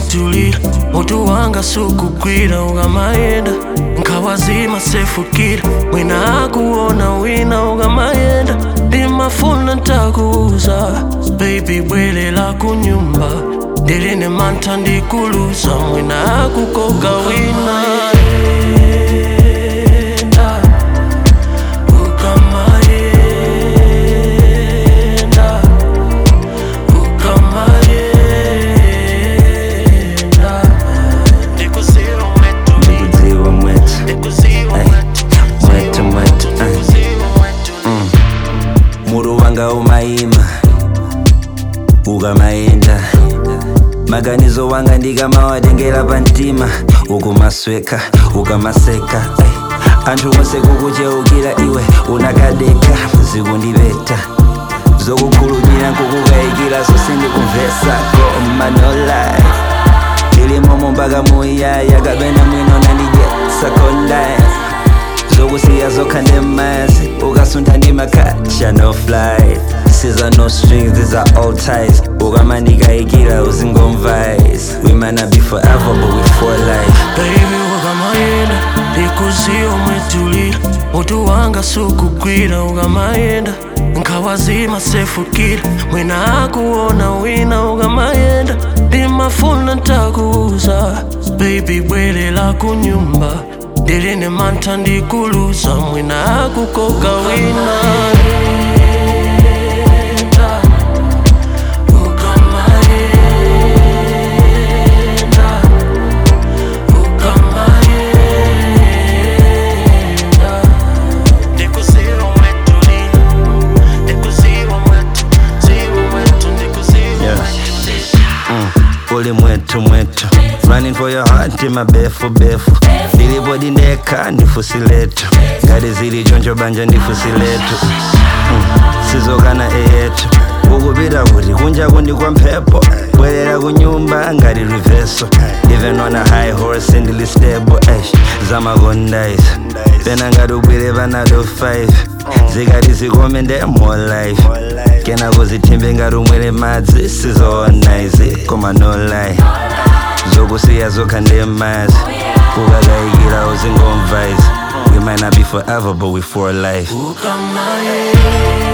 umwetulira mutu wanga sukugwira ukamayenda nkawazima sefukira mwina akuona wina ukamayenda ndimafuna ntakuuza baby bwelela kunyumba ndiline mantha ndikuluza mwina akukoka wina Yenda, ukamayenda, ukamayenda. Ndikuziwa mwetu, ndikudziwa mwetu ndikuziwa Ay, mwetu, mwetu mwetu ay. ndikuziwa mwetu. muru wanga umayima ukamayenda maganizo wanga ndikamawadengera pamtima ukumasweka ukamaseka ay. anthu onse kukucheukira iwe unakadeka zikundipeta zokukhulupirira nkukukayikira zonse ndikumvesako manolai ilimomo mpaka muyaya kapena mwino nandidyetsakolai zokusiya zokha ndemazi ukasuntha ndimakhatsha no flight siza no strings these are all ties ukamandikayikira uzingomvise we might not be forever but we for life baby ukamayenda ndikuziwa umwetulira mutu wanga sukugwira ukamayenda nkawazima sefukira mwina akuona wina ukamayenda ndimafuna ntakuuza baby bwelela kunyumba ndiline mantha ndikuluza mwina akukoka wina Yenda, ukamayenda, ukamayenda. Ndikuziwa umwetulila, ndikuziwa mwetu, ziwa mwetu, ndikuziwa Yeah. mwetu. uli mwetu mwetu running for your heart in mabefu befu ilipo dindeka ndifusi letu ngati zili choncho banja ndifusi letu mm. sizokana eyetu ukupita kuti kunja kundi kwa mphepo bwerera kunyumba ngati riveso even on a high horse ndili stable ash zamakondaisa pena ngati ubwere panado 5 zikati zikome nde more life kena kuzithimbe ngati umwere madzi sizoona izi koma no lie zokusiya zokha ndemazi ukakayikira uzingomva izi we might not be forever but we for life Ukamayenda